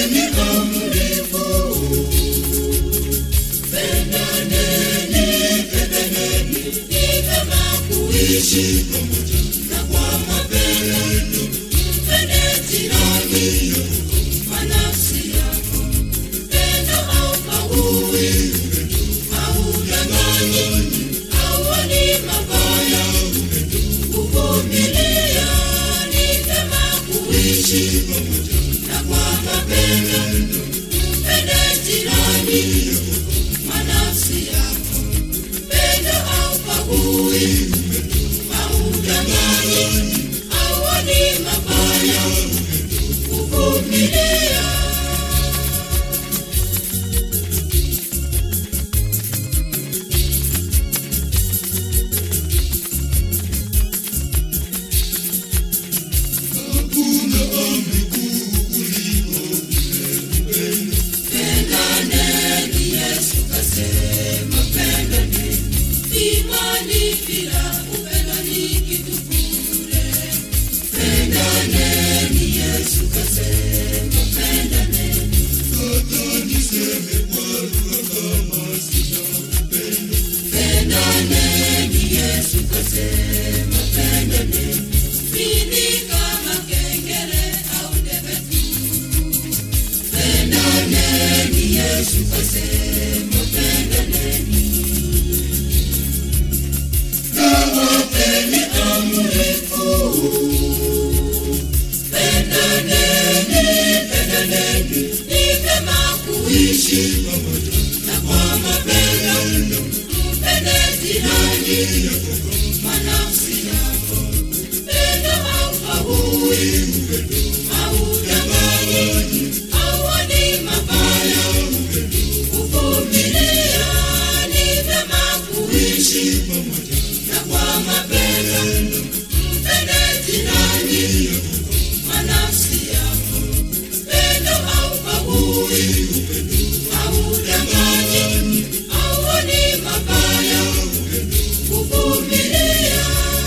wapeni amri kuu. Pendaneni, pendaneni, ni vema kuishi pamoja na kwa mapendo. Mpende jirani kwa nafsi yako. Pendo haukagui, haudanganyi, hauoni mabaya. Kuvumilia ni vema kuishi pamoja na kwa mapendo. Mpende jirani kwa nafsi yako. Pendo haukagui, haudanganyi, hauoni mabaya. Kuvumilia Pendaneni, Yesu kasema pendaneni. Imani bila upendo ni kitu bure. Pendaneni, Yesu kasema pendaneni. Pendaneni, Yesu kasema pendaneni. Mimi kama kengele au debe tu. Pendaneni, Yesu kasema pendaneni. Nawapeni amri kuu. Pendaneni, pendaneni, ni vema kuishi pamoja na kwa mapendo. Mpende jirani kwa nafsi yako. Pendo haukagui, haudanganyi, hauoni mabaya. Kuvumilia ni vema kuishi pamoja na kwa mapendo. Mpende jirani kwa nafsi yako. Pendo haukagui, haudanganyi, hauoni mabaya. Kuvumilia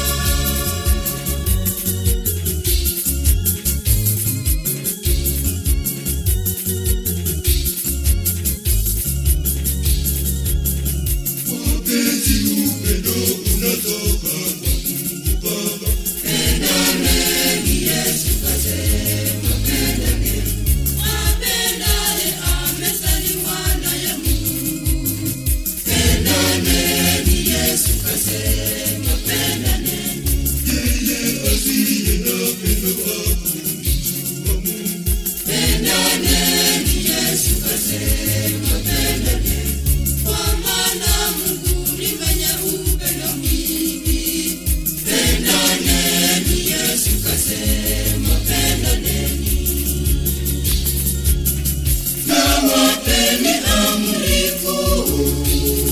Apendaye amezaliwa naye Mungu. Pendaneni, Yesu kasema pendaneni. Pendaneni, Yesu kasema pendaneni. Kwa maana Mungu ni mwenye upendo mwingi. Pendaneni, Yesu kasema pendaneni. Nawapeni amri kuu.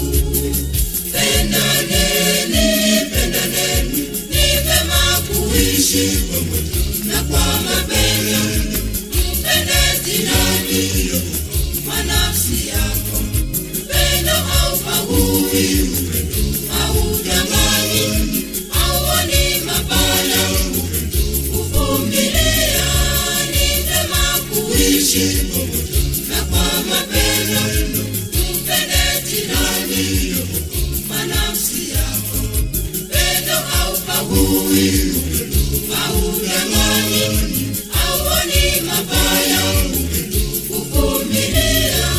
Pendaneni, pendaneni, ni vema kuishi pamoja na kwa mapendo. Mpende jirani kwa nafsi yako. Pendo haubagui, haudanganyi, hauoni mabaya. Kuvumilia ni vema kuishi pamoja na kwa mapendo. Mpende jirani kwa nafsi yako. Pendo haubagui, haudanganyi, hauoni mabaya. Kuvumilia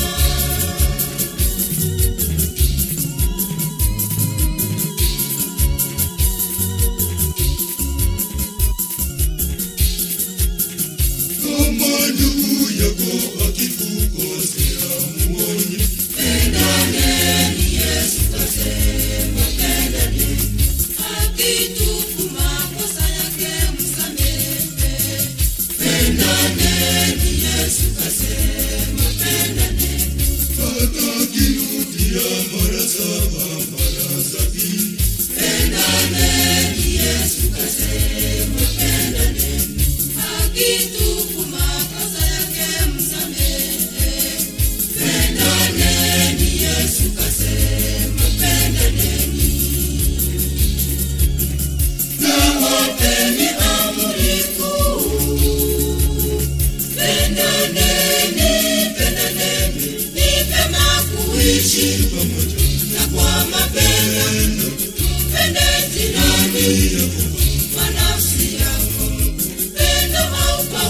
Kama ndugu yako akikukosea muonye, Pendaneni, Yesu kasema pendaneni. Akitubu makosa yake msamehe. Pendaneni, Yesu kasema pendaneni. atakirudia mara saba mara sabini. Pendaneni, Yesu kasema pendaneni. Akitubu makosa yake msamehe.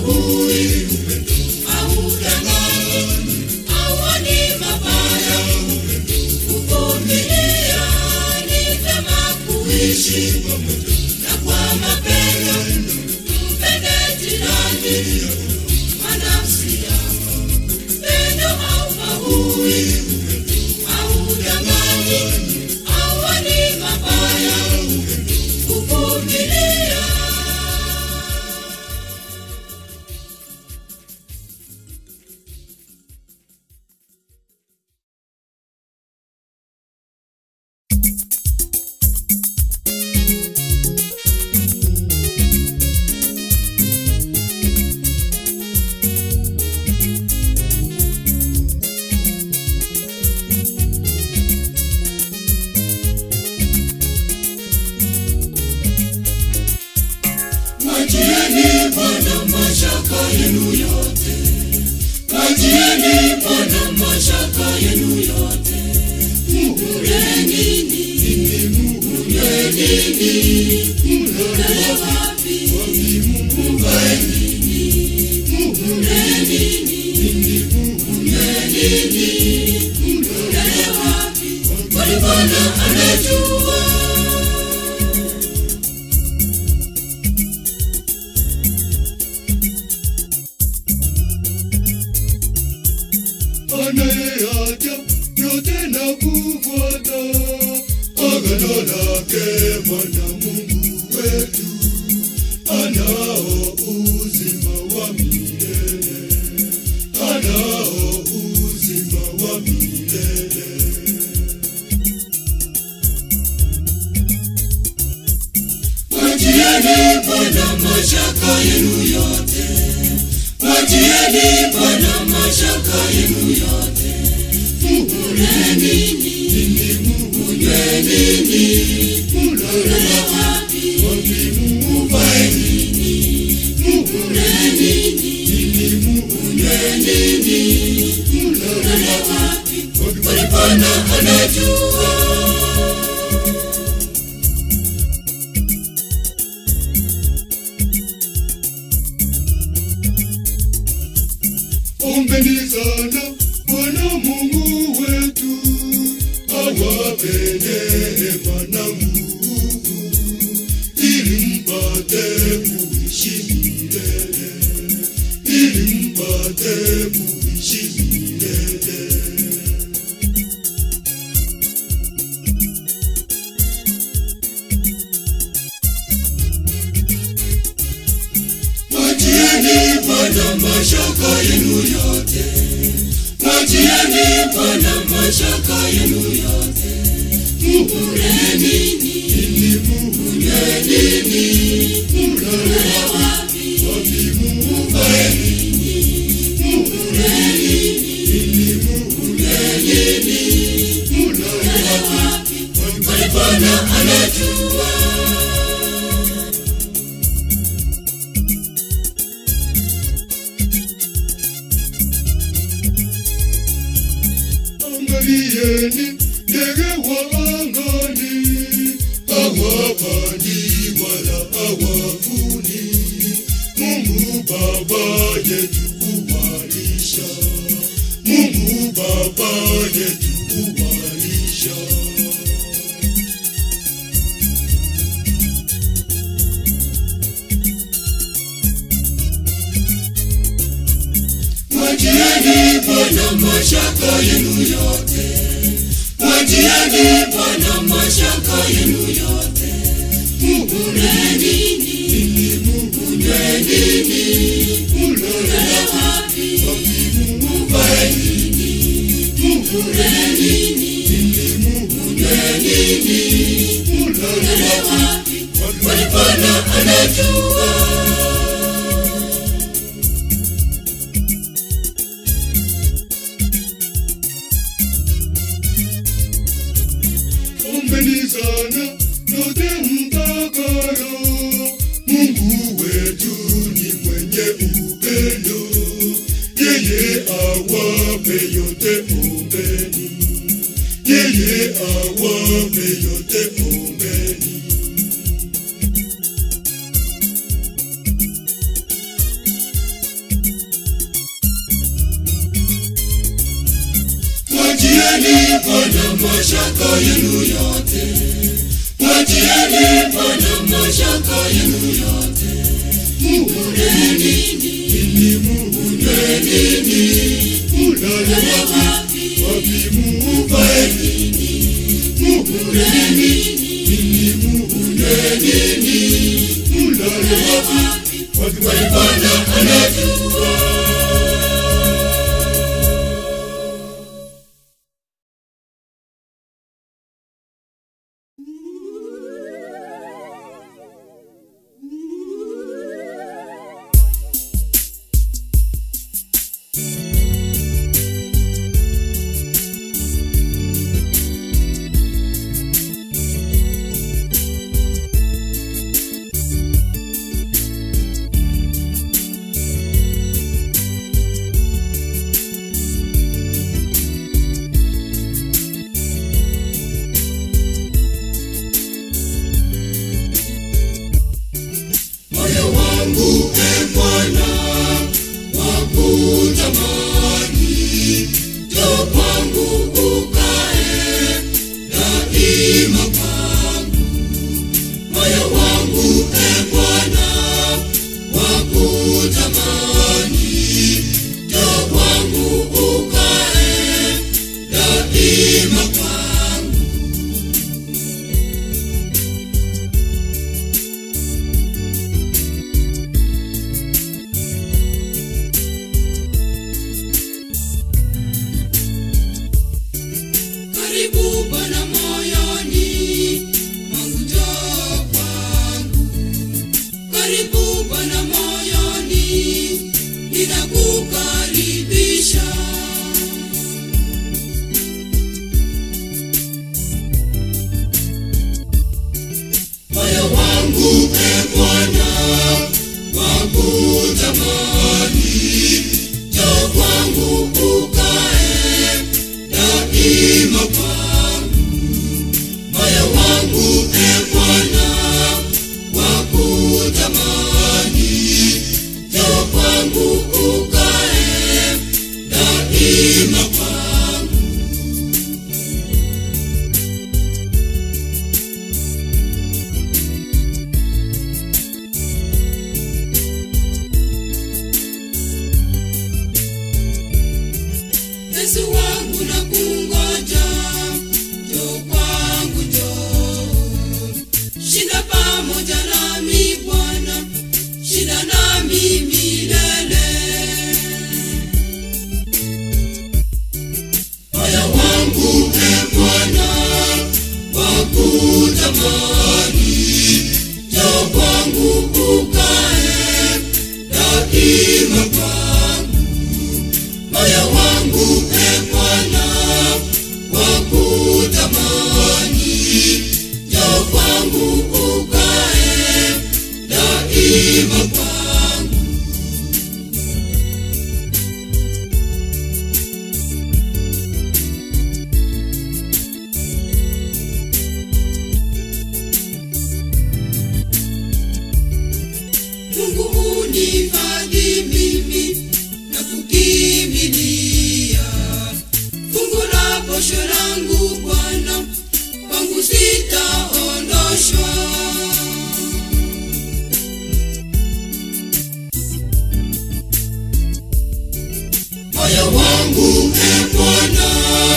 haubagui, haudanganyi, hauoni mabaya. Kuvumilia ni vyema kuishi na kwa mapendo mpende jirani wa nafsi yako. Pendo haubagui, haudanganyi, hauoni mabaya. Kuvumilia Mwachieni Bwana mashaka yenu yote, mwachieni Bwana mashaka yenu yote. Mkule nini? Mkule nini? Mkule wapi? Mvae nini? Mkule nini? Mkule nini? Mkule wapi? Kwani Bwana anajua. anayeacha yote na kufuata agano lake Bwana Mungu wetu, anao uzima wa milele, anao uzima wa milele. Mwachieni Bwana mashaka yenu yote, mwachieni Bwana mashaka yenu yote. Mkule nini? Mkunywe nini? Mkule wapi? Mvae nini? Mkule nini? Mkunywe nini? Mkule wapi? Kwani Bwana anajua. Ombeni sana Bwana Mungu wetu awape neema na nguvu ili mpate kuishi milele, ili mpate kuishi milele. Mwachieni Bwana mashaka yenu yote, mwachieni Bwana mashaka yenu yote. Mkule nini? Mkunywe nini? Mkule wapi? Mvae nini? Mkule nini? Mkule nini? Mkule wapi? Kwani Bwana anajua. Angalieni ndege wa angani, hawapandi wala hawavuni. Mungu Baba yetu huwalisha, Mungu Baba yetu huwalisha. Mwachieni Bwana mashaka yenu yote, mwachieni Bwana mashaka yenu yote. Mkule nini? Mkunywe nini? Mkule wapi? Mvae nini? Mkule nini? Mkunywe nini? Mkule wapi? Kwani Bwana anajua. Ombeni sana yote mtakalo, Mungu wetu ni mwenye upendo, yeye awape yote ombeni, yeye awape yote ombeni. Mwatieni Bwana mashaka yenu yote, mwatieni Bwana mashaka yenu yote. Muhureni nini, muhureni nini, mulale wapi, wapi muvae nini, muhureni nini, muhureni nini, mulale wapi, wapi Bwana anajua. moyo wangu e Bwana wakutamani, njoo kwangu ukae daima kwangu. Moyo wangu e Bwana wakutamani, njoo kwangu ukae daima kwangu. karibu Bwana moyoni mwangu, njoo kwangu. Karibu Bwana moyoni, ninakukaribisha. Moyo wangu e Bwana wakutamani, njoo kwangu ukae daima kwangu. Moyo wangu e Bwana wakutamani, njoo kwangu ukae daima kwangu. Yesu wangu na kungoja, njoo kwangu njoo. Shinda pamoja nami Bwana, shinda nami milele. Moyo wangu e Bwana wakutamani, njoo kwangu ukae daima kwangu moyo wangu e Bwana wakutamani, njoo kwangu ukae daima kwangu. Mungu unihifadhi mimi na kukimbilia. Fungu la posho langu Bwana, kwangu sitaondoshwa. Moyo wangu e Bwana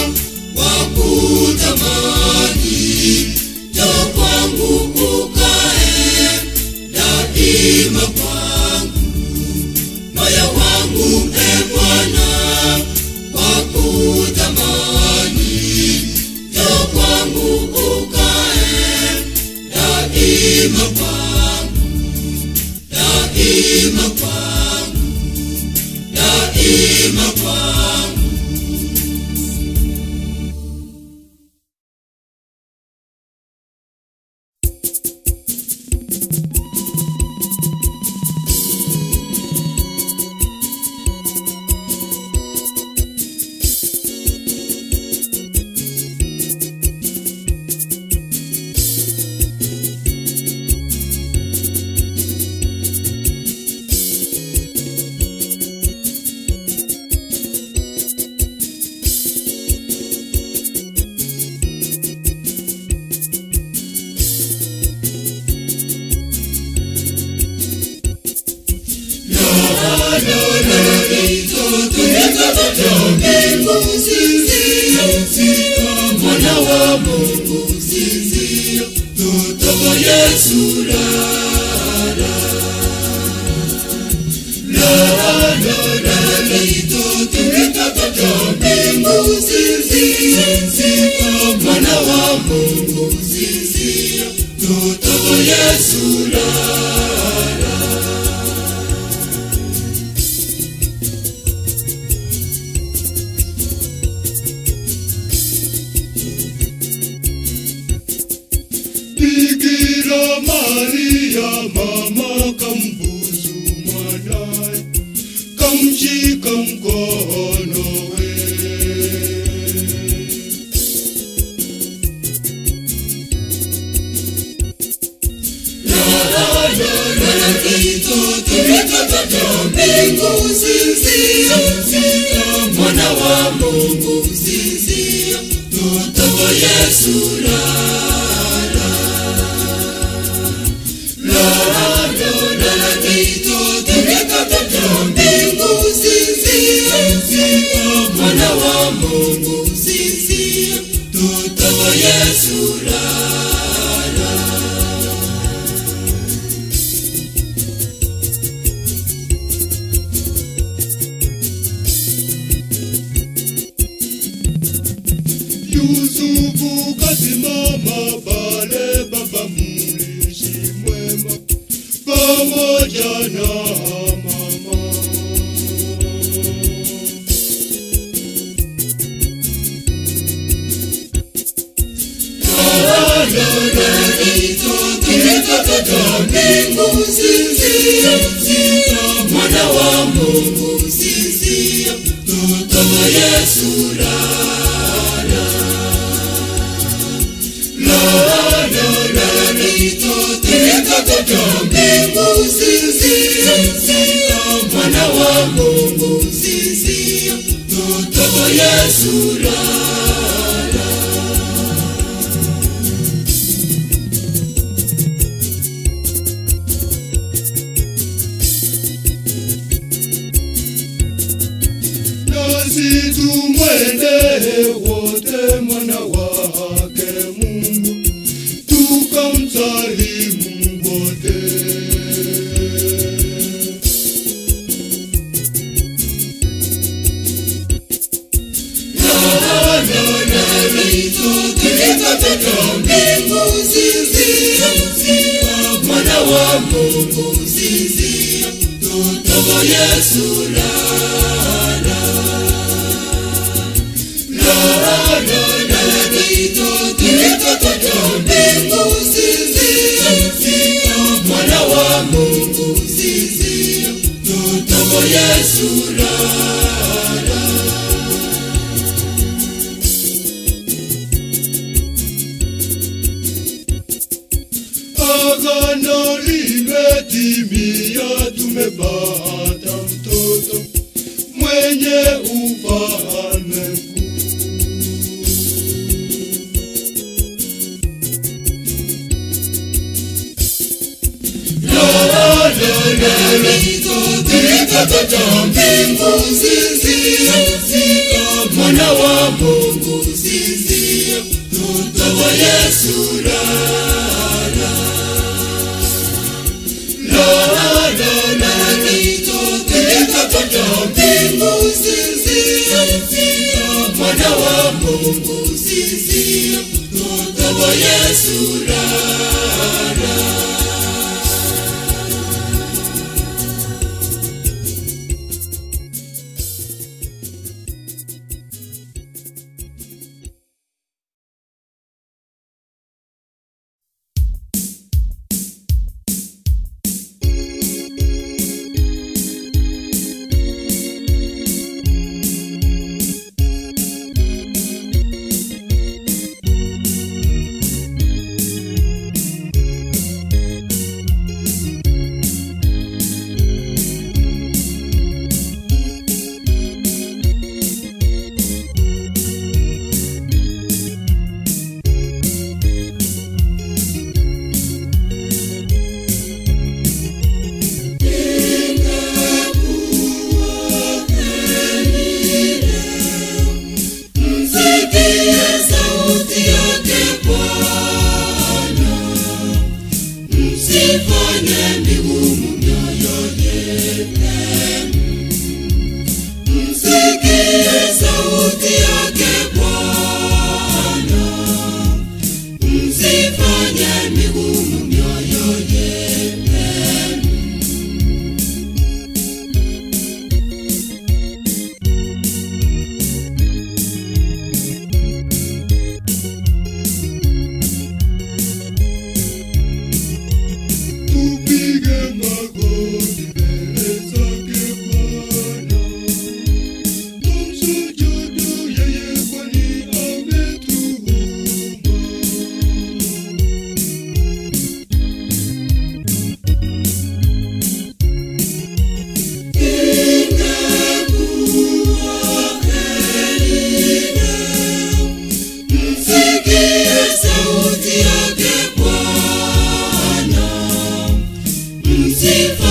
wakutamani, njoo kwangu ukae daima kwangu. Moyo wangu e Bwana wakutamani, njoo kwangu ukae daima kwangu, daima kwangu, daima kwangu. mwana wa mungu sinzia tutoka yesu rara mbingu sinzia mwana wa mungu sinzia tutoka yesu rara Bikira Maria mama kambusu mwanaye kamshika mkono we mbingu sinzia mwana wa mungu sinzia tutoka yesu rara mbingu sinzia mwana wa mungu sinzia tutoka yesu rara Yusufu kasimama pale baba mlishi mwema pamoja na mama mbingu sinzia mwana wa mungu sinzia tutoka yesu rara mbingu sinzia mwana wa mungu sinzia tutoka yesu rara nasi tumwendee wote mwana wake Mungu tukamsalimu wote. mbingu sinzia mwana wa mungu sinzia tutoka yesu rara mbingu sinzia mwana wa mungu sinzia tutoka yesu rara Agano limetimia, tumepata mtoto mwenye ufalme mkuu. mbingu sinzia mwana wa mungu sinzia tutoka yesu rara mbingu sinzia mwana wa mungu sinzia tutoka yesu rara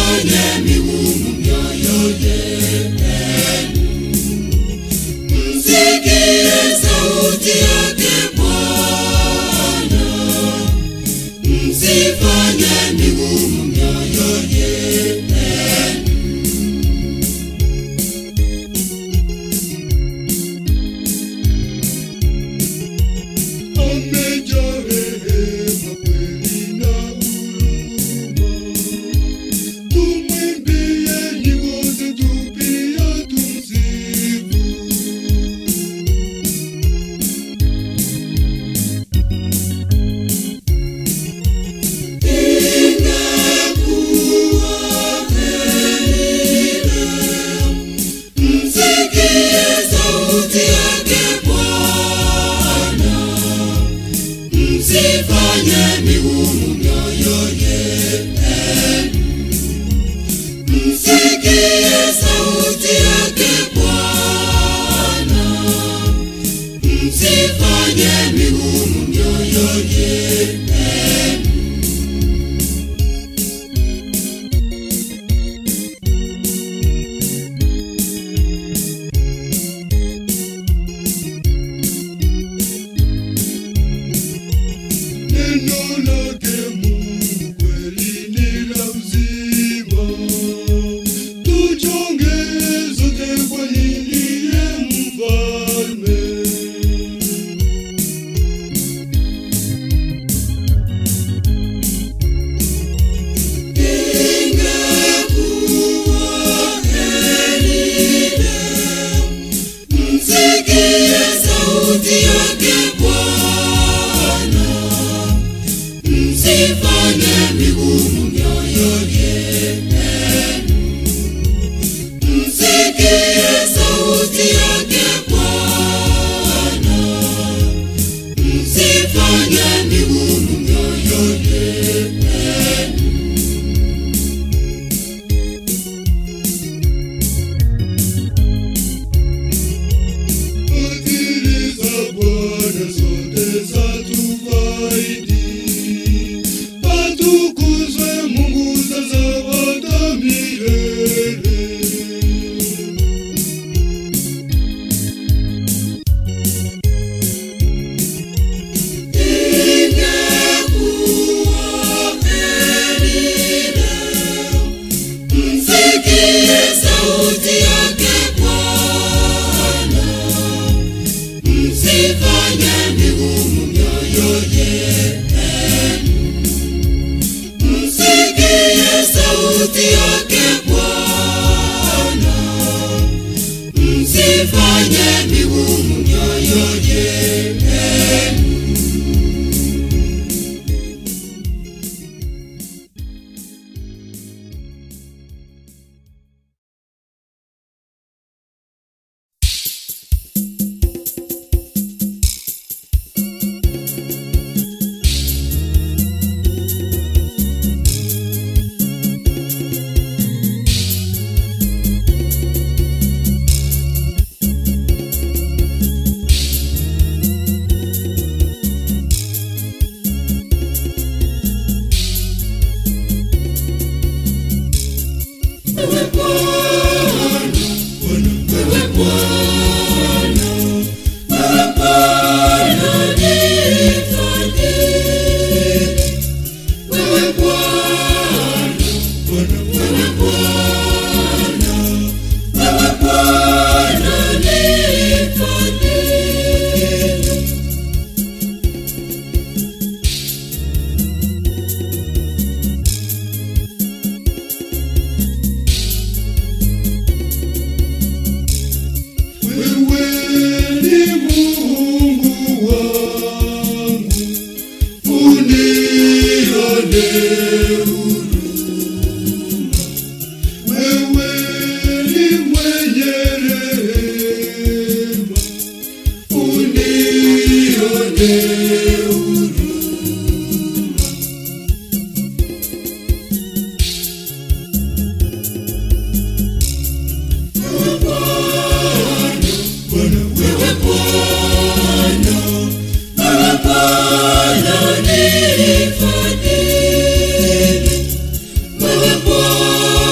msifanye migumu mioyo yenu. Msikie sauti yake Bwana, msifanye migumu mioyo yenu. amejaa rehema kweli na huruma. Tumwimbie nyimbo zetu pia tumsifu. Msikie sauti yake Bwana, msifanye migumu mioyo yenu. Msikie sauti yake Bwana, msifanye migumu mioyo yenu. Neno lake Mungu kweli ni la uzima. Tuchonge zote kwa yeye mfalme. Msikie sauti yake Bwana, msifanye migumu mioyo yenu. Msikie sauti yake Bwana, msifanye migumu mioyo yenu. Fadhili za Bwana zote zatufaidi. Atukuzwe Mungu sasa hata milele. Msikie sauti yake Bwana, msifanye migumu mioyo yenu. Msikie sauti yake Bwana, msifanye migumu mioyo yenu. Wewe Bwana, wewe Bwana, wewe Bwana nihifadhi. Wewe Bwana, wewe Bwana, wewe Bwana nihifadhi. Wewe ni Mungu wangu, unione huruma. Wewe ni mwenye rehema, unione huruma. Bwana Wewe Bwana, wewe Bwana nihifadhi. Wewe Bwana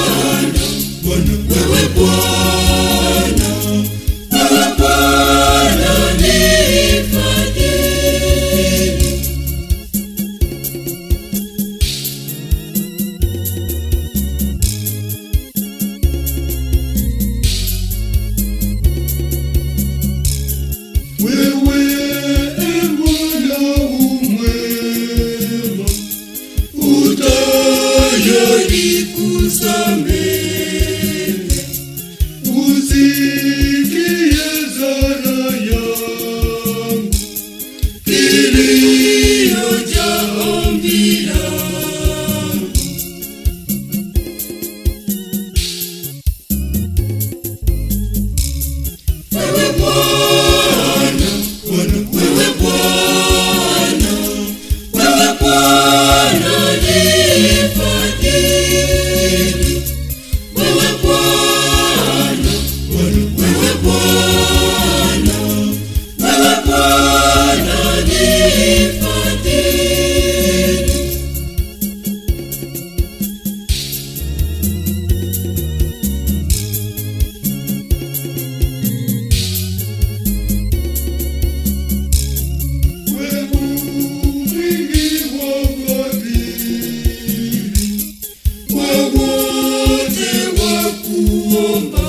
kuomba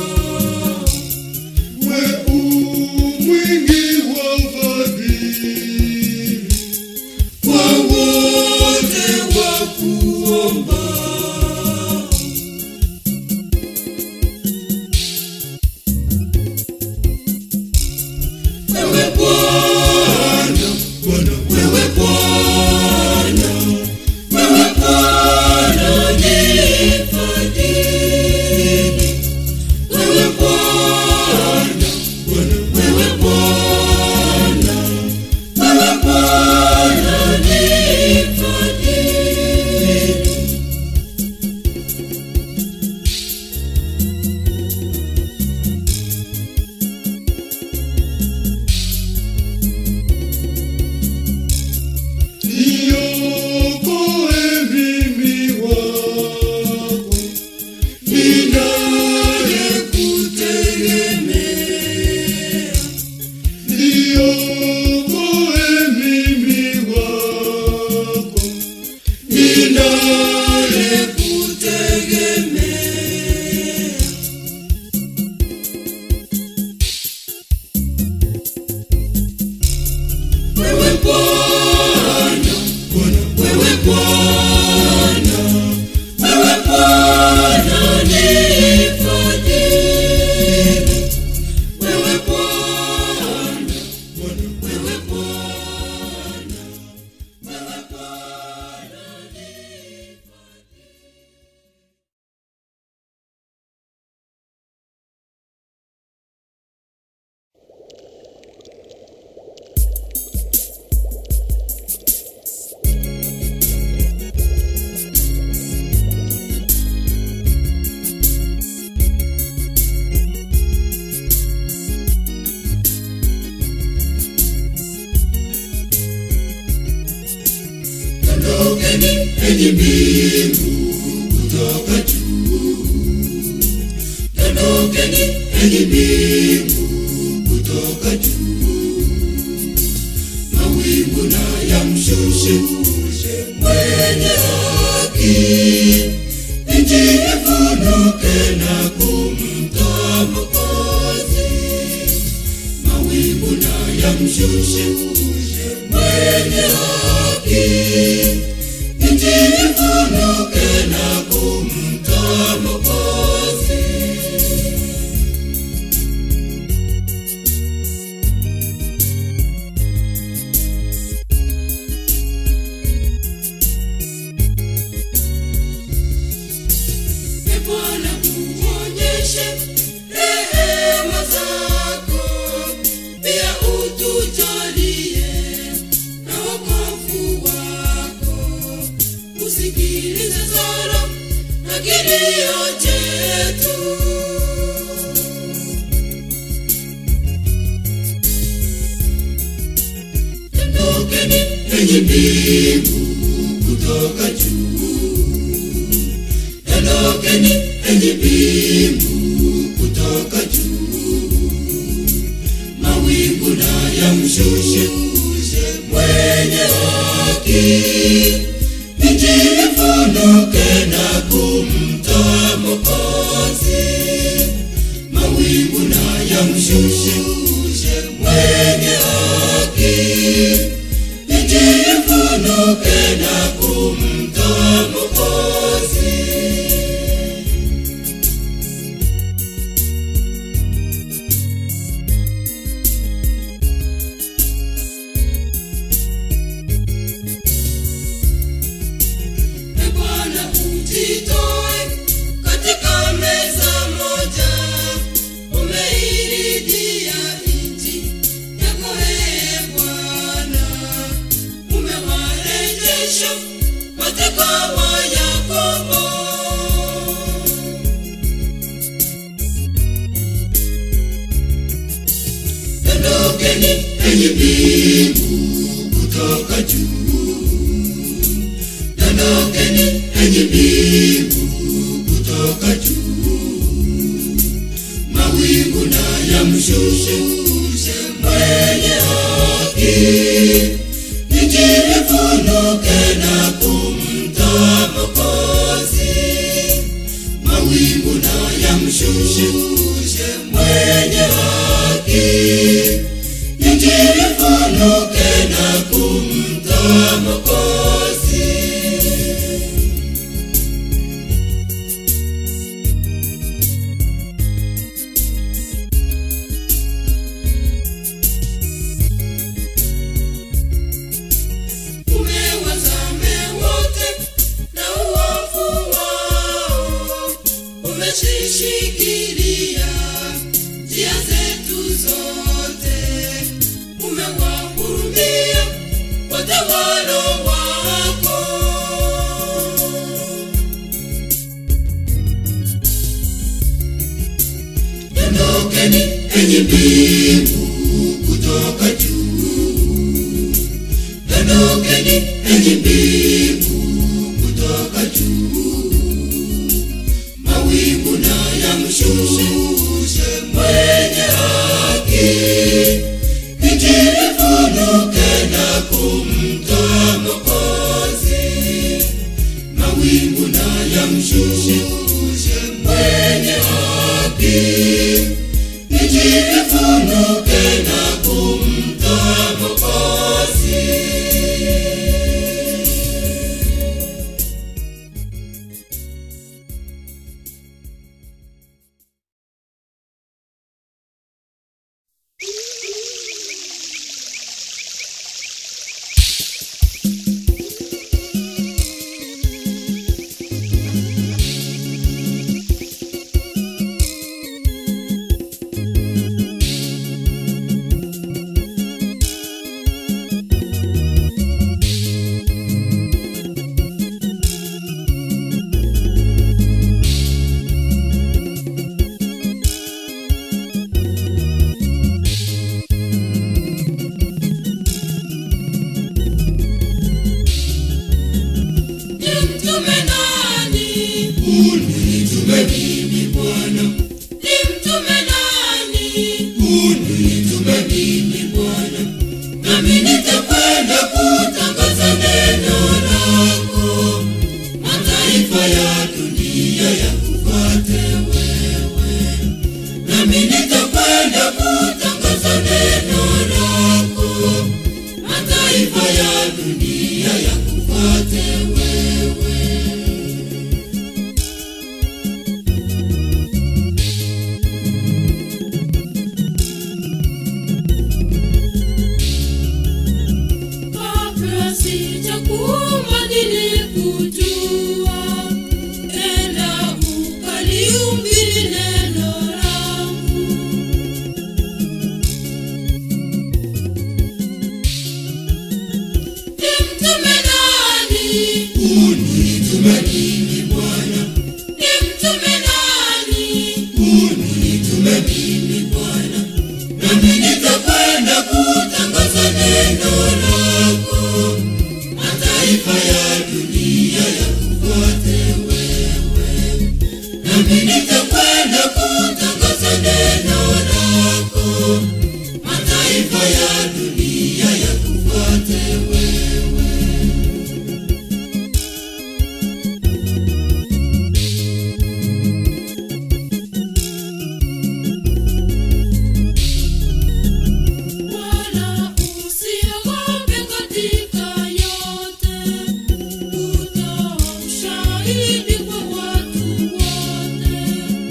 we u mwingi wa fadhili kwa wote wa kuomba wewe Bwana Bwana wewe Bwana wewe Bwana nifadhili wewe Bwana Bwana wewe Bwana wewe Bwana nifadhili niokoe mimi wako ninayekutegemea niokoe mimi wako ninayekutegemea wewe Bwana Bwana wewe Bwana wewe Bwana nifadhili wewe Bwana Bwana wewe Bwana wewe Bwana Ondokeni enyi mbingu kutoka juu, ondokeni enyi mbingu kutoka juu, mawingu na yamshushe mwenye haki, nchi ifunuke na kumtoa Mwokozi, mawingu na yamshushe mwenye haki nchi ifunuke na kumtoa Mwokozi. Ee Bwana, uonyeshe rehema zako, pia utujalie na wokovu wako. Usikilize sala na kilio chetu. Ondokeni enyi mbingu kutoka juu ondokeni enyi mbingu kutoka juu, mawingu na yamshushe mwenye haki, nchi ifunuke na kumtoa Mwokozi, mawingu na yamshushe mwenye haki, nchi ifunuke na kumtoa Mwokozi. Ee Bwana ujitoe katika meza moja, umeiridhia nchi yako ee Bwana, umewarejesha mateka wa Yakobo. Ondokeni enyi mbingu kutoka juu ondokeni enyi mbingu kutoka juu, mawingu na yamshushe mwenye haki, nchi ifunuke na kumtoa Mwokozi, mawingu na yamshushe yamshushe mwenye haki injili ifunuke na kumtoa Mwokozi. Umewazame wote na uovu wao, umezishikilia njia zetu zote, umewahurumia watawala wako. Ondokeni enyi mbingu kutoka juu Ondokeni enyi mbingu kutoka juu, mawingu na yamshushe mwenye haki, injili ifunuke na kumtoa Mwokozi. Mawingu na yamshushe mwenye haki, injili ifunuke na kumtoa Mwokozi. Nimtume nani? Unitume mimi Bwana. Nimtume nani? Unitume mimi Bwana. Nami nitakwenda kutangaza neno lako, mataifa ya dunia yakufuate wewe. Nami nitakwenda kutangaza neno lako, mataifa ya dunia yakufuate wewe. Kabla sijakuumba nilikujua, enda ukalihubiri neno langu. Nimtume nani? Unitume mimi Bwana. Nimtume nani? Unitume mimi Bwana. Nami nitakwenda kutangaza neno lako, mataifa ya dunia yakufuate wewe. Nami nitakwenda kutangaza neno lako, mataifa ya dunia yakufuate wewe. Wala usiogope katika yote, utoa ushahidi kwa watu wote.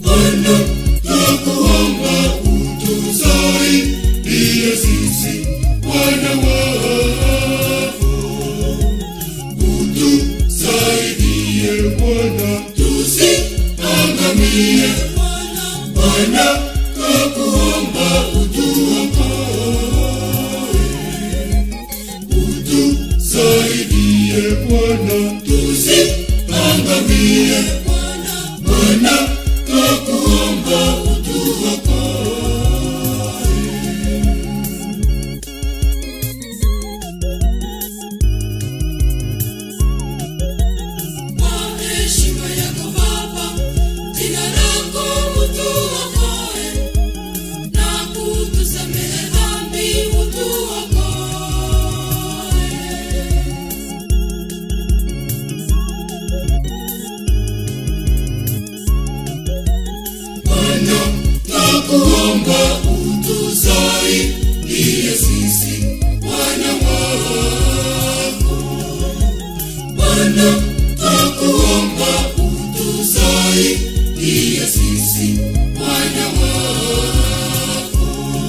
Bwana twakuomba utusaidie sisi wana wako, utusaidie Bwana tusiangamie. Bwana twakuomba utuokoe, utusaidie Bwana tusiangamie. Bwana twakuomba utuokoe. Kwa heshima yako Baba, jina lako utuokoe na kutusamehe dhambi utuokoe. Bwana twakuomba utusaidie sisi wana wako. Bwana twakuomba utusaidie sisi wana wako.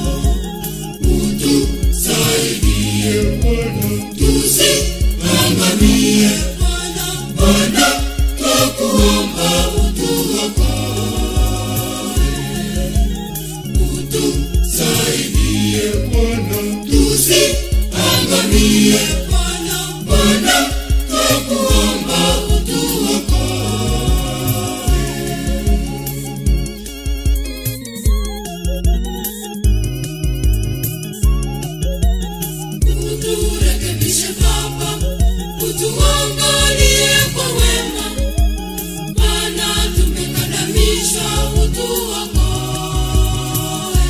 Utusaidie Bwana tusiangamie. Bwana twakuomba utuokoe. Utusaidie Bwana tusiangamie. Bwana twakuomba utuokoe. Uturekebishe Baba, utuangalie kwa wema, maana tumekandamizwa, utuokoe.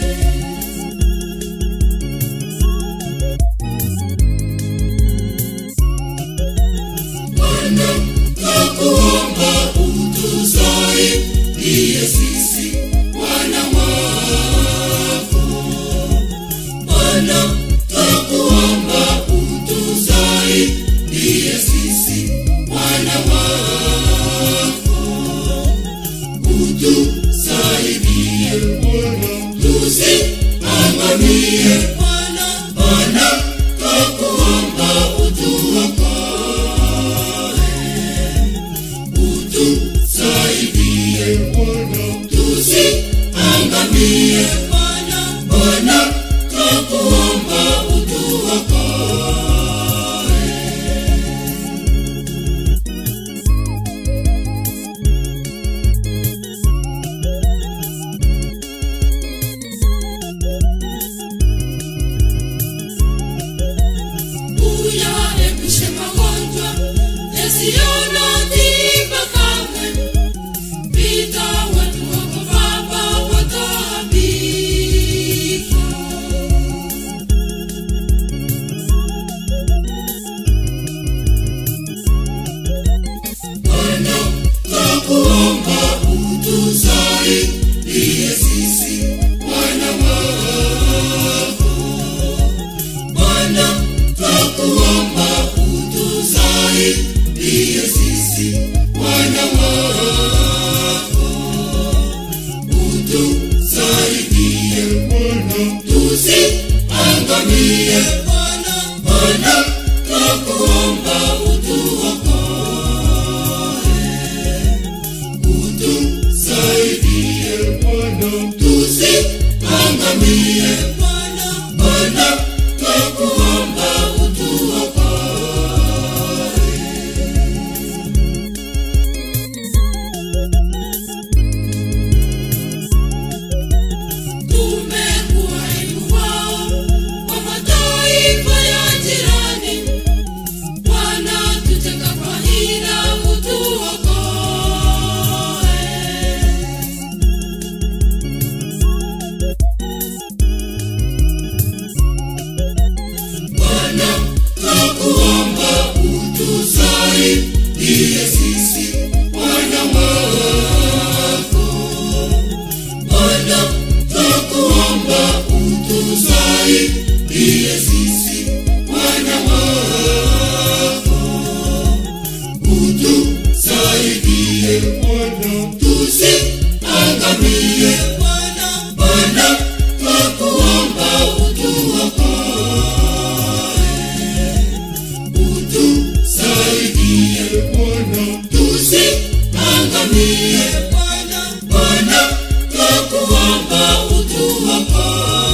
Bwana twakuomba utusaidie sisi wana wako. Bwana twakuomba utusaidie sisi wana wako. Utusaidie Bwana tusiangamie. Bwana twakuomba utuokoe. Utusaidie Bwana tusiangamie. Bwana twakuomba utuokoe. Uyaepushe magonjwa yasiyo na tiba kamwe. Pita watu wako Baba, wataabiri. tusiangamie Bwana, Bwana twakuomba utuokoe utusaidie Bwana tusiangamie Bwana, Bwana twakuomba utuokoe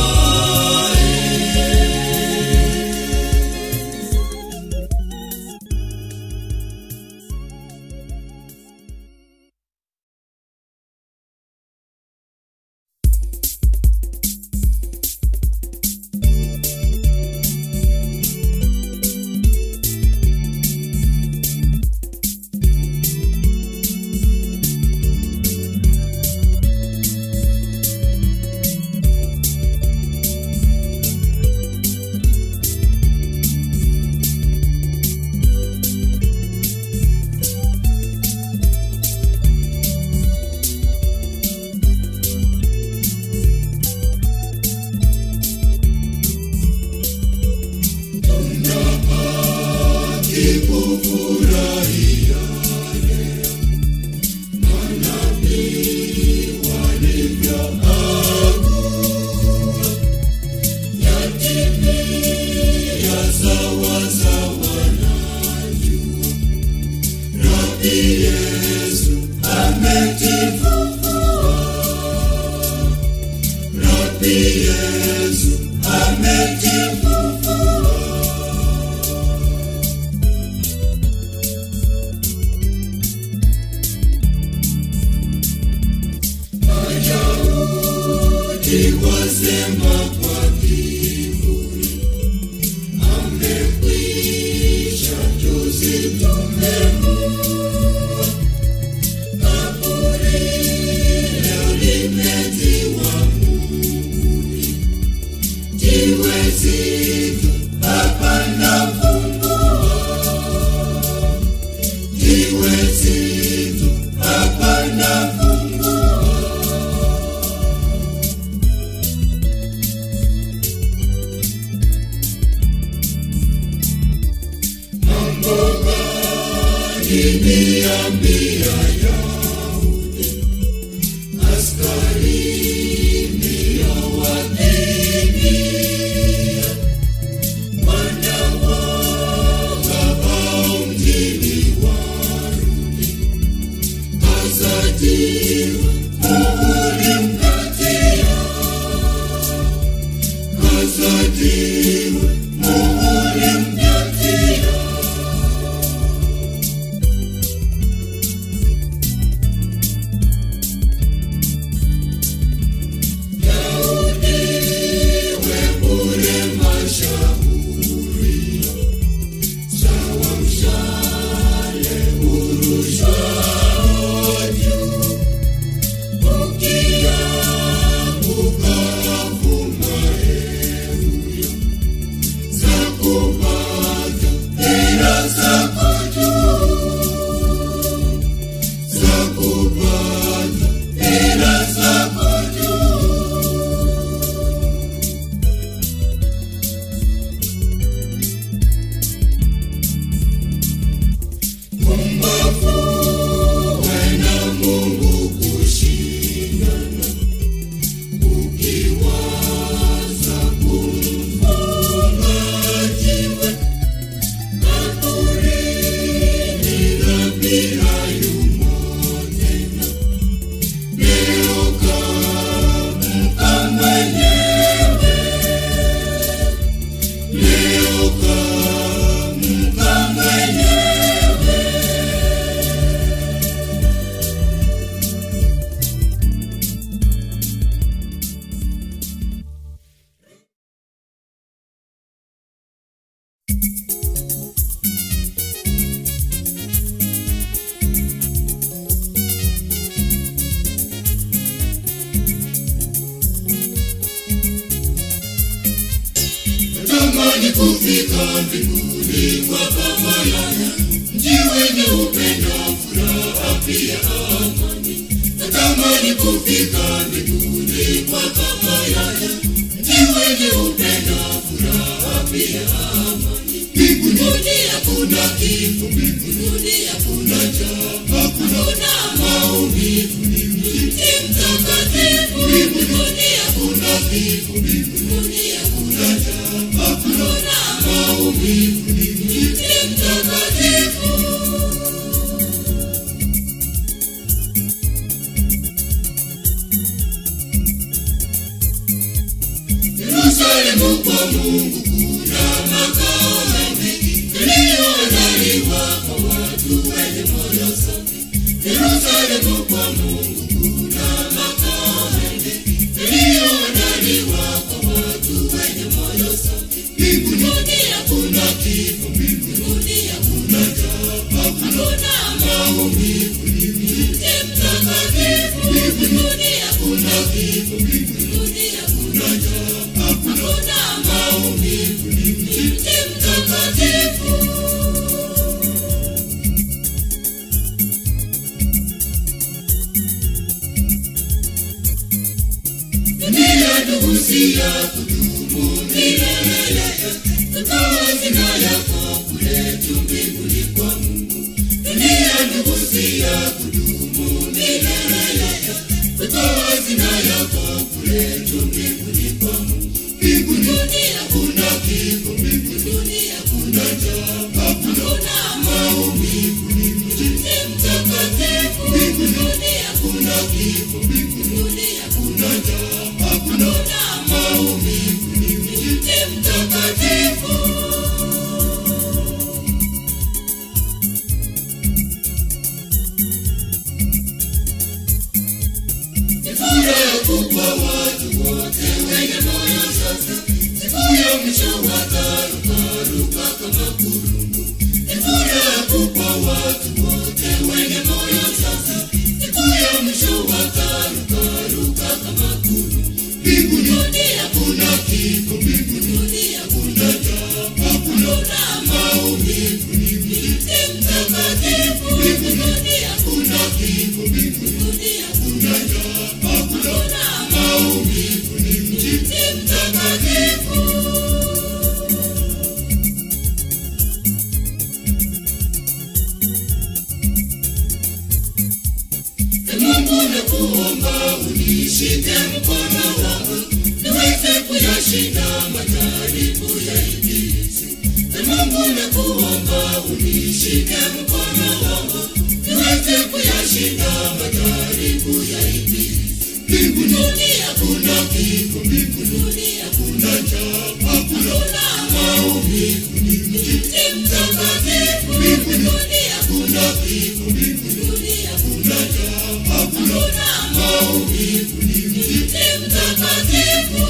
kikufurahia manabii walivyoagua yatimia sawasawa najua Rabi Yesu ametifufua Rabi Yesu ametifufua Wayahudi wasema kwa kiburi, amekwisha juzi tumemuua. Kaburi leo limetiwa muhuri, jiwe zito hapana fungua, jiwe zito hapana fungua. mambo gani niambia Yahudi, askari niliyowakimbia, wanawoga hao mjini warudi, kazatiwa muhuri mkatia, kazatiwa muhuri mkatia. Yaudiwe bure mashauri, sawa mshale urushwao juu, ukianguka vuma hewio, za kupata hila zako juu, za kupata hila zako juu. Pumbavu wena Mungu kushindana, ukiwaza kumfunga jiwe kaburini, Rabi hayumo tena. Leo kaamka mwenyewe, leo kaamka mwenyewe. Natamani kufika mbinguni kwa Baba yangu, mji wenye upendo, furaha pia amani. Natamani kufika mbinguni kwa Baba yangu, mji wenye upendo, furaha pia amani. Mbinguni hakuna kifo, mbinguni hakuna njaa, hakuna maumivu, ni mji mtakatifu Yerusalemu kwa Mungu kuna makao mengi yaliyoandaliwa kwa watu wenye moyo safi. Yerusalemu kwa Mungu kuna makao mengi yaliyoandaliwa kwa watu wenye moyo safi. Mbinguni hakuna kifo, mbinguni hakuna njaa, hakuna maumivu, ni mji mtakatifu. Mbinguni hakuna kifo, mbinguni hakuna njaa, hakuna maumivu, ni mji mtakatifu. Dunia ndugu si ya kudumu milele, tukawa zina yako kule juu mbinguni kwa Mungu. Dunia ndugu si ya kudumu milele, tukawa zina yako kule juu mbinguni kwa Mungu. Mbinguni hakuna kifo, mbinguni hakuna njaa, hakuna maumivu, ni mji mtakatifu. Mbinguni hakuna kifo, mbinguni hakuna njaa, hakuna maumivu, ni mji mtakatifu. Ni furaha kubwa watu wote wenye moyo safi, siku ya mwisho watarukaruka kama kurungu. Ni furaha kubwa watu wote wenye moyo safi, siku ya mwisho watarukaruka kama kurungu. Mbinguni hakuna kifo, mbinguni hakuna njaa, hakuna maumivu, ni mji mtakatifu. Mbinguni hakuna kifo, mbinguni hakuna njaa, hakuna maumivu, ni mji mtakatifu. Ee Mungu nakuomba unishike mkono wangu niweze kuyashinda majaribu ya ibilisi. Ee Mungu nakuomba unishike mkono wangu niweze kuyashinda majaribu ya ibilisi. Mbinguni hakuna kifo, mbinguni hakuna njaa, hakuna maumivu, ni mji mtakatifu. Mbinguni hakuna kifo, mbinguni hakuna njaa, hakuna maumivu, ni mji mtakatifu.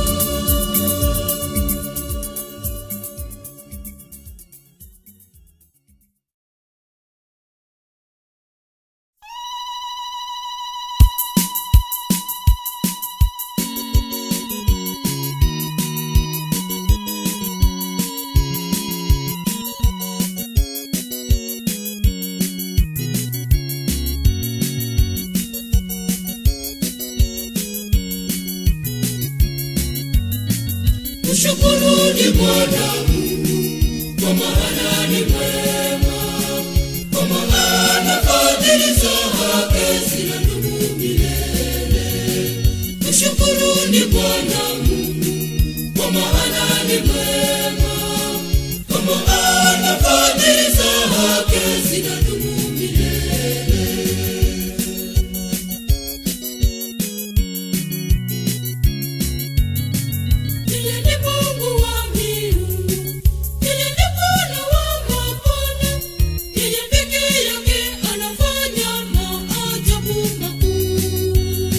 Mshukuruni Bwana Mungu, kwa maana ni mwema, kwa maana fadhili zake zinadumu milele. Mshukuruni Bwana Mungu, kwa maana ni mwema, kwa maana fadhili zake zinadumu milele. Yeye ni Mungu wa miungu, yeye ni Bwana wa mabwana, yeye peke yake anafanya maajabu makuu.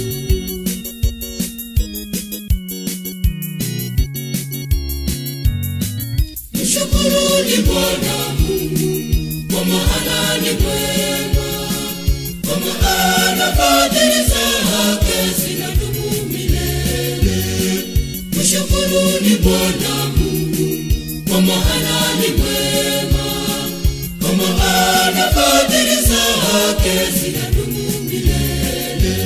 Mshukuruni Bwana Mungu, kwa maana ni mwema, kwa maana fadhili zake zinadumu milele. Mshukuruni Bwana Mungu, kwa maana ni mwema, kwa maana fadhili zake zinadumu milele.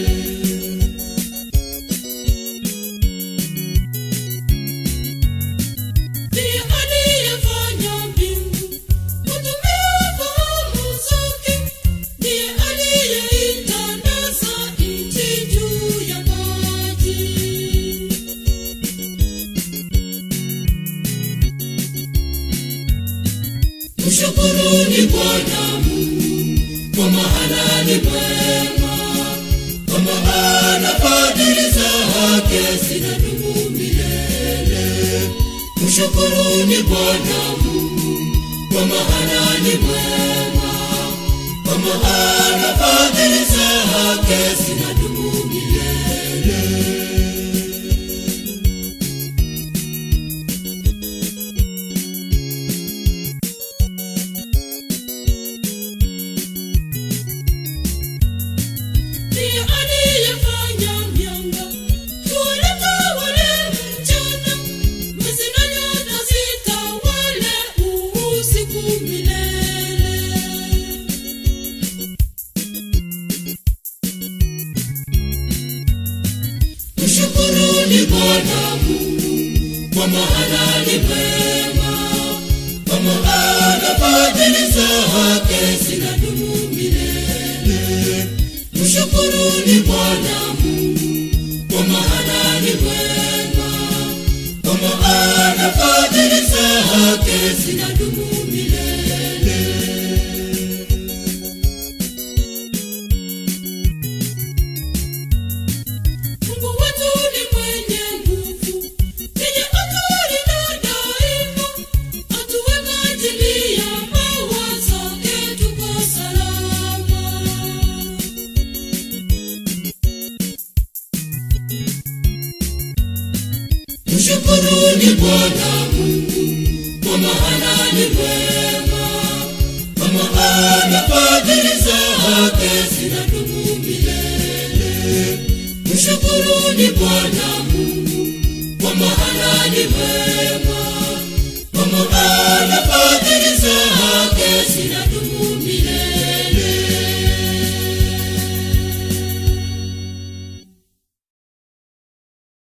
Ndiye aliyefanya mbingu, kutumia fahamu zake. Ndiye aliyeitandaza nchi juu ya maji. Mshukuruni Bwana Mungu, kwa maana ni mwema, kwa maana fadhili zake zinadumu milele. Mshukuruni Bwana Mungu, kwa maana ni mwema, kwa maana fadhili zake zinadumu milele. Ndiye aliyefanya mianga, huleta wale mchana, mwezi na nyota zitawale usiku milele. Mshukuruni Bwana Mungu, kwa maana ni mwema, kwa maana fadhili zake zinadumu milele. Mshukuruni Bwana Mungu, kwa maana ni mwema, kwa maana fadhili zake zinadumu milele. Mungu wetu ni mwenye nguvu, yenye akili na daima, atuweka ajili ya mawazo yetu kwa salama. Mshukuruni Bwana Mungu, kwa maana ni mwema, kwa maana fadhili zake zinadumu milele. Mshukuruni Bwana Mungu, kwa maana ni mwema, kwa maana fadhili